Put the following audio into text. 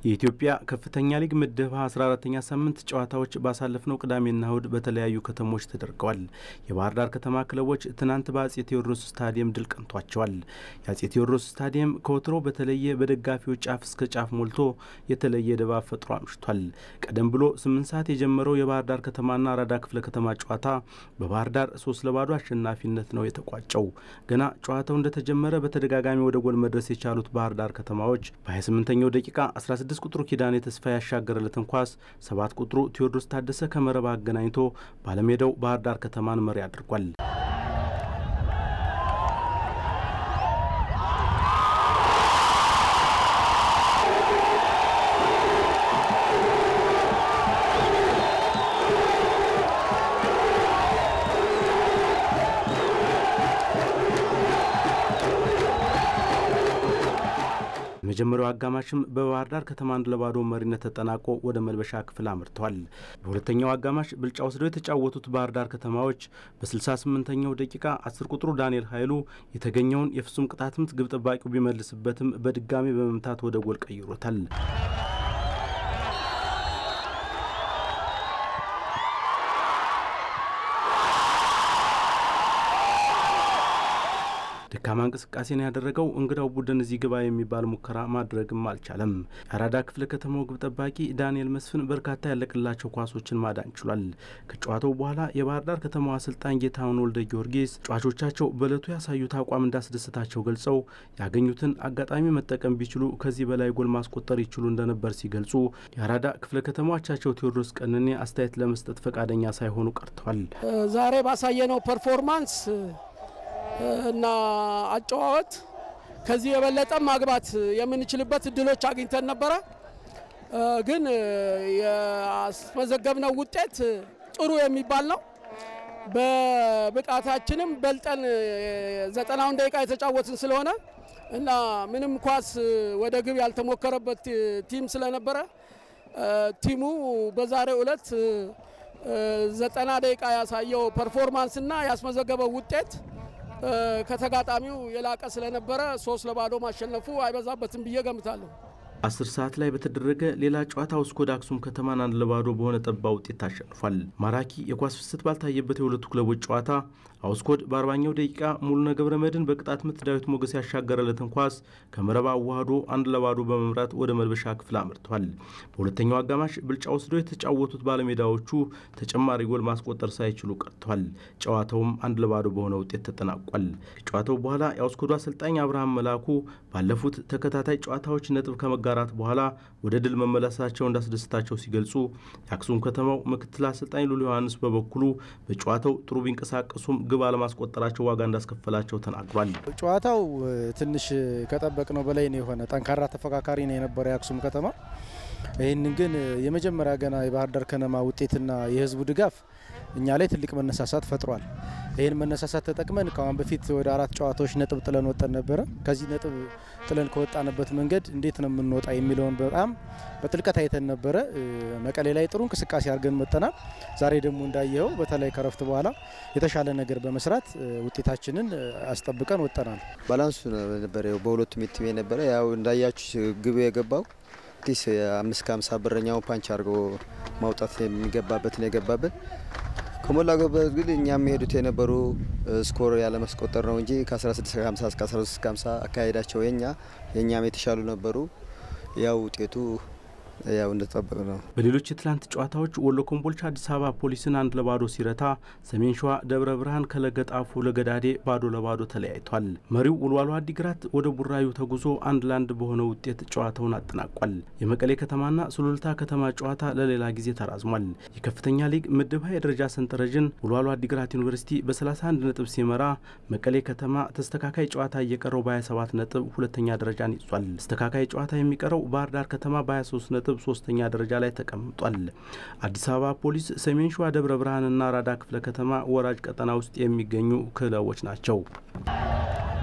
የኢትዮጵያ ከፍተኛ ሊግ ምድብ 14ተኛ ሳምንት ጨዋታዎች ባሳለፍነው ቅዳሜና እሁድ በተለያዩ ከተሞች ተደርገዋል። የባህር ዳር ከተማ ክለቦች ትናንት በአጼ ቴዎድሮስ ስታዲየም ድል ቀንቷቸዋል። የአጼ ቴዎድሮስ ስታዲየም ከወትሮ በተለየ በደጋፊዎች ጫፍ እስከ ጫፍ ሞልቶ የተለየ ድባብ ፈጥሮ አምሽቷል። ቀደም ብሎ ስምንት ሰዓት የጀመረው የባህር ዳር ከተማና አራዳ ክፍለ ከተማ ጨዋታ በባህር ዳር ሶስት ለባዶ አሸናፊነት ነው የተቋጨው። ገና ጨዋታው እንደተጀመረ በተደጋጋሚ ወደ ጎል መድረስ የቻሉት ባህር ዳር ከተማዎች በ28ኛው ደቂቃ 16 ቁጥሩ ኪዳኔ ተስፋ ያሻገረለትን ኳስ ሰባት ቁጥሩ ቴዎድሮስ ታደሰ ከመረብ አገናኝቶ ባለሜዳው ባህር ዳር ከተማን መሪ አድርጓል። የመጀመሪያው አጋማሽም በባህር ዳር ከተማ አንድ ለባዶ መሪነት ተጠናቆ ወደ መልበሻ ክፍል አምርተዋል። በሁለተኛው አጋማሽ ብልጫ ወስደው የተጫወቱት ባህር ዳር ከተማዎች በ68ኛው ደቂቃ አስር ቁጥሩ ዳንኤል ኃይሉ የተገኘውን የፍጹም ቅጣት ምት ግብ ጠባቂው ቢመልስበትም በድጋሚ በመምታት ወደ ጎል ቀይሮታል። ደካማ እንቅስቃሴን ያደረገው እንግዳው ቡድን እዚህ ግባ የሚባል ሙከራ ማድረግም አልቻለም። የአራዳ ክፍለ ከተማው ግብ ጠባቂ ዳንኤል መስፍን በርካታ ያለቅላቸው ኳሶችን ማዳን ችሏል። ከጨዋታው በኋላ የባህር ዳር ከተማው አሰልጣኝ ጌታሁን ወልደ ጊዮርጊስ ተጫዋቾቻቸው በእለቱ ያሳዩት አቋም እንዳስደስታቸው ገልጸው ያገኙትን አጋጣሚ መጠቀም ቢችሉ ከዚህ በላይ ጎል ማስቆጠር ይችሉ እንደነበር ሲገልጹ፣ የአራዳ ክፍለ ከተማዎቻቸው ቴዎድሮስ ቀንኔ አስተያየት ለመስጠት ፈቃደኛ ሳይሆኑ ቀርተዋል። ዛሬ ባሳየነው ፐርፎርማንስ እና አጨዋወት ከዚህ የበለጠ ማግባት የምንችልበት እድሎች አግኝተን ነበረ። ግን ያስመዘገብነው ውጤት ጥሩ የሚባል ነው። በብቃታችንም በልጠን ዘጠናውን ደቂቃ የተጫወትን ስለሆነ እና ምንም ኳስ ወደ ግብ ያልተሞከረበት ቲም ስለነበረ ቲሙ በዛሬው ዕለት ዘጠና ደቂቃ ያሳየው ፐርፎርማንስ እና ያስመዘገበው ውጤት ከተጋጣሚው የላቀ ስለነበረ ሶስት ለባዶ ማሸነፉ አይበዛበትም ብዬ ገምታለሁ። አስር ሰዓት ላይ በተደረገ ሌላ ጨዋታ ውስኮድ አክሱም ከተማን አንድ ለባዶ በሆነ ጠባ ውጤት ታሸንፏል። ማራኪ የኳስ ፍሰት ባልታየበት የሁለቱ ክለቦች ጨዋታ አውስኮድ በአርባኛው ደቂቃ ሙሉነ ገብረ መድን በቅጣት ምት ዳዊት ሞገስ ያሻገረለትን ኳስ ከመረብ አዋህዶ አንድ ለባዶ በመምራት ወደ መልበሻ ክፍል አምርቷል። በሁለተኛው አጋማሽ ብልጫ ወስደው የተጫወቱት ባለሜዳዎቹ ተጨማሪ ጎል ማስቆጠር ሳይችሉ ቀርቷል። ጨዋታውም አንድ ለባዶ በሆነ ውጤት ተጠናቋል። ከጨዋታው በኋላ የአውስኮዱ አሰልጣኝ አብርሃም መላኩ ባለፉት ተከታታይ ጨዋታዎች ነጥብ ከመጋራት በኋላ ወደ ድል መመለሳቸው እንዳስደስታቸው ሲገልጹ የአክሱም ከተማው ምክትል አሰልጣኝ ሉሉ ዮሐንስ በበኩሉ በጨዋታው ጥሩ ቢንቀሳቀሱም ግብ አለማስቆጠራቸው ዋጋ እንዳስከፈላቸው ተናግሯል። ጨዋታው ትንሽ ከጠበቅነው በላይ ነው የሆነ ጠንካራ ተፎካካሪ ነው የነበረ የአክሱም ከተማ። ይህንን ግን የመጀመሪያ ገና የባህር ዳር ከነማ ውጤትና የህዝቡ ድጋፍ እኛ ላይ ትልቅ መነሳሳት ፈጥሯል። ይህን መነሳሳት ተጠቅመን ከአሁን በፊት ወደ አራት ጨዋታዎች ነጥብ ጥለን ወጠን ነበረ። ከዚህ ነጥብ ጥለን ከወጣንበት መንገድ እንዴት ነው የምንወጣ የሚለውን በጣም በጥልቀት አይተን ነበረ። መቀሌ ላይ ጥሩ እንቅስቃሴ አድርገን መጠናል። ዛሬ ደግሞ እንዳየኸው በተለይ ከረፍት በኋላ የተሻለ ነገር በመስራት ውጤታችንን አስጠብቀን ወጠናል። ባላንሱ ነበረ በሁለቱም ቲም ነበረ። ያው እንዳያችሁ ግብ የገባው ቲስ አምስት ከሀምሳ ብረኛው ፓንች አድርጎ ማውጣት የሚገባበትን የገባበት ከሞላ ጎበዝ ግን እኛ የሚሄዱት የነበሩ ስኮር ያለመስቆጠር ነው እንጂ ከ1650 እስከ 1350 አካሄዳቸው የኛ የእኛም የተሻሉ ነበሩ። ያው ውጤቱ ያው እንደተጠበቅ ነው። በሌሎች የትላንት ጨዋታዎች ወሎ ኮምቦልቻ አዲስ አበባ ፖሊስን አንድ ለባዶ ሲረታ፣ ሰሜን ሸዋ ደብረ ብርሃን ከለገጣፉ ለገዳዴ ባዶ ለባዶ ተለያይቷል። መሪው ውልዋሎ አዲግራት ወደ ቡራዩ ተጉዞ አንድ ለአንድ በሆነ ውጤት ጨዋታውን አጠናቋል። የመቀሌ ከተማና ሱሉልታ ከተማ ጨዋታ ለሌላ ጊዜ ተራዝሟል። የከፍተኛ ሊግ ምድብ ሀ የደረጃ ሰንጠረዥን ውልዋሎ አዲግራት ዩኒቨርሲቲ በ31 ነጥብ ሲመራ፣ መቀሌ ከተማ ተስተካካይ ጨዋታ እየቀረው በ27 ነጥብ ሁለተኛ ደረጃን ይዟል። ተስተካካይ ጨዋታ የሚቀረው ባህር ዳር ከተማ በ23 ነጥብ ሶስተኛ ደረጃ ላይ ተቀምጧል። አዲስ አበባ ፖሊስ፣ ሰሜን ሸዋ ደብረ ብርሃንና አራዳ ክፍለ ከተማ ወራጅ ቀጠና ውስጥ የሚገኙ ክለቦች ናቸው።